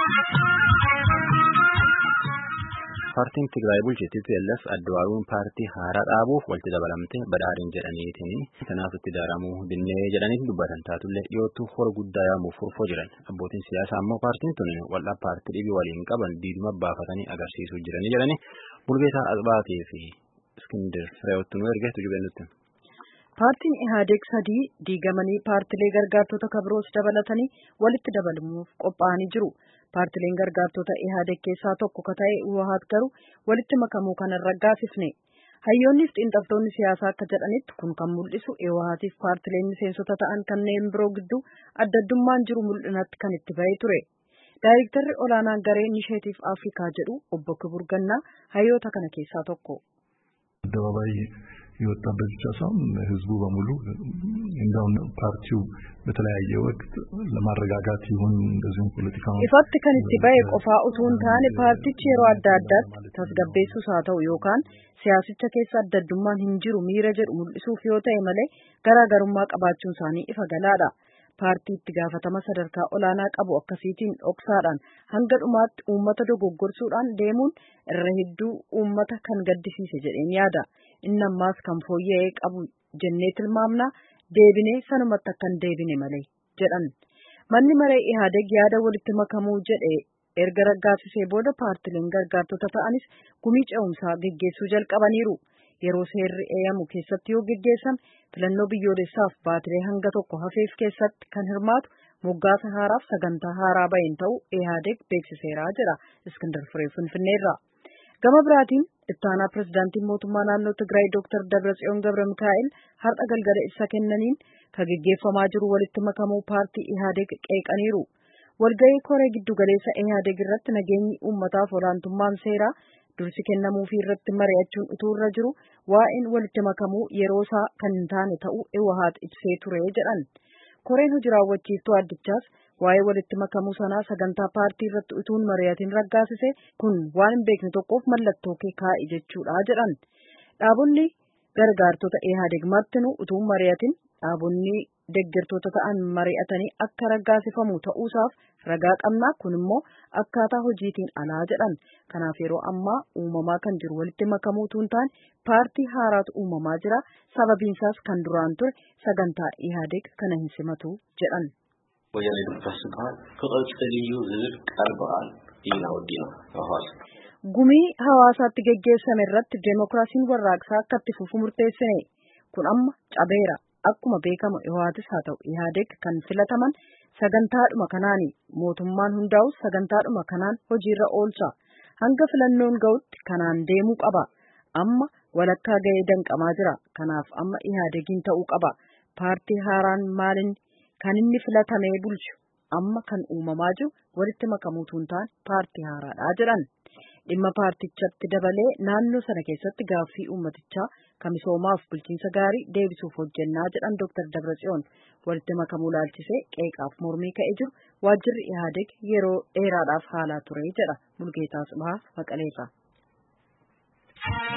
Paartiin Tigraay bulchitti TPLF Adduwaaruun paartii haaraa dhaabuuf walitti dabalamte badhaadhin jedhaniitiin kanaaf itti daaramuu dinnee jedhaniitiin dubbatan taatullee dhiyootu hora guddaa yaamuuf furfoo jiran abbootiin siyaasaa ammoo paartiin tun wal'aa paartii dhibii waliin qaban diiduma baafatanii agarsiisuu jiranii jedhani Mulgeetaa Asbaatii fi Iskindir Fireewwattu nu ergeetu jubennutti. Paartiin Ihaadeeg sadii diigamanii paartilee gargaartota kabiroos dabalatanii walitti dabalamuuf qophaa'anii jiru. Paartileen gargaartota Ihaadeeg keessaa tokko ka ta'e Uwahaat garuu walitti makamuu kana raggaasifne. Hayyoonni fi xiinxaltoonni siyaasaa akka jedhanitti kun kan mul'isu Uwahaatiif paartileen miseensota ta'an kanneen biroo gidduu adda addummaan jiru mul'inatti kan itti bahee ture. Daayirektarri olaanaan garee Inisheetiif Afrikaa jedhu obbo Kibur Gannaa hayyoota kana keessaa tokko. አደባባይ የወጣበት ብቻ ሳይሆን ህዝቡ በሙሉ እንደውም ፓርቲው በተለያየ ወቅት ለማረጋጋት ይሁን እንደዚሁም ፖለቲካ ifatti kan itti ba'e qofaa utuu hin taane paartichi yeroo adda addaatti tasgabbeessuus haa ta'u yookaan siyaasicha keessa adda addummaan hin jiru miira jedhu mul'isuuf yoo ta'e malee garaagarummaa qabaachuun isaanii ifa galaadha. paartii itti gaafatama sadarkaa olaanaa qabu akkasiitiin dhoksaadhaan hanga dhumaatti uummata dogoggorsuudhaan deemuun irra hedduu uummata kan gaddisiise jedheen yaada. Inni ammaas kan fooyya'ee qabu jennee tilmaamna deebinee sanumatti akkan deebine malee jedhan. Manni maree Ihaadeeg yaada walitti makamuu jedhe erga raggaasisee booda paartileen gargaartota ta'anis gumii ce'umsaa geggeessuu jalqabaniiru. Yeroo seerri eeyyamu keessatti yoo geggeessame filannoo biyyoolessaaf baatilee hanga tokko hafeef keessatti kan hirmaatu moggaasa haaraaf sagantaa haaraa baheen ta'uu Ihaadeeg beeksiseera jedha Iskindar Firee Finfinneerraa. Gama biraatiin ittaanaa pirezidaantiin mootummaa naannoo Tigraay Dr. Dabratsiyoon Gabra Mikaa'el har'a galgala ibsa kennaniin kan geggeeffamaa jiru walitti makamuu paartii Ihaadeeg qeeqaniiru. Walgahii koree giddugaleessa Ihaadeeg irratti nageenyi uummataaf olaantummaan seeraa dursi kennamuufii irratti mari'achuun utuu irra jiru waa'een walitti makamuu yeroo isaa kan hin taane ta'uu Iwahaat ibsee ture jedhan. Koreen hojii raawwachiiftuu addichaas waa'ee walitti makamuu sanaa sagantaa paartii irratti utuu hin mari'atin raggaasise kun waan hin beekne tokkoof mallattoo kee kaa'i jechuudha jedhan. Dhaabonni gargaartota Ihaadeeg martinuu utuu hin mari'atin dhaabonni deeggartoota ta'an mari'atanii akka raggaasifamu ta'uusaaf ragaa qabnaa kun immoo akkaataa hojiitiin alaa jedhan kanaaf yeroo ammaa uumamaa kan jiru walitti makamuutu hin taane paartii haaraatu uumamaa jira sababiinsaas kan duraan ture sagantaa ihaadeeg kana hin simatu jedhan. ወያኔ ዲሞክራሲ ዝበሃል ክቕፅል እዩ ዝብል ቃል በቃል ኢና ወዲና hawaasa. Gumii hawaasaatti geggeessame irratti deemokiraasiin warraaqsaa akka itti fufu murteessine kun amma cabeera. Akkuma beekamu Ihaatis haa ta'u Ihaadeeg kan filataman sagantaadhuma kanaani mootummaan hundaa'us sagantaadhuma kanaan hojiirra oolcha. Hanga filannoon ga'utti kanaan deemuu qaba. Amma walakkaa ga'ee danqamaa jira. Kanaaf amma Ihaadeegiin ta'uu qaba. Paartii haaraan maalin kan inni filatamee bulchu amma kan uumamaa jiru walitti makamuutu hin taane paartii haaraadha jedhan. Dhimma paartichatti dabalee naannoo sana keessatti gaaffii uummatichaa kan misoomaaf bulchiinsa gaarii deebisuuf hojjennaa jedhan Dr. Dabratsiyoon walitti makamuu laalchisee qeeqaaf mormii ka'ee jiru waajjirri Ihaadeeg yeroo dheeraadhaaf haalaa ture jedha Mulgeetaa Tsibahaa Maqaleerraa.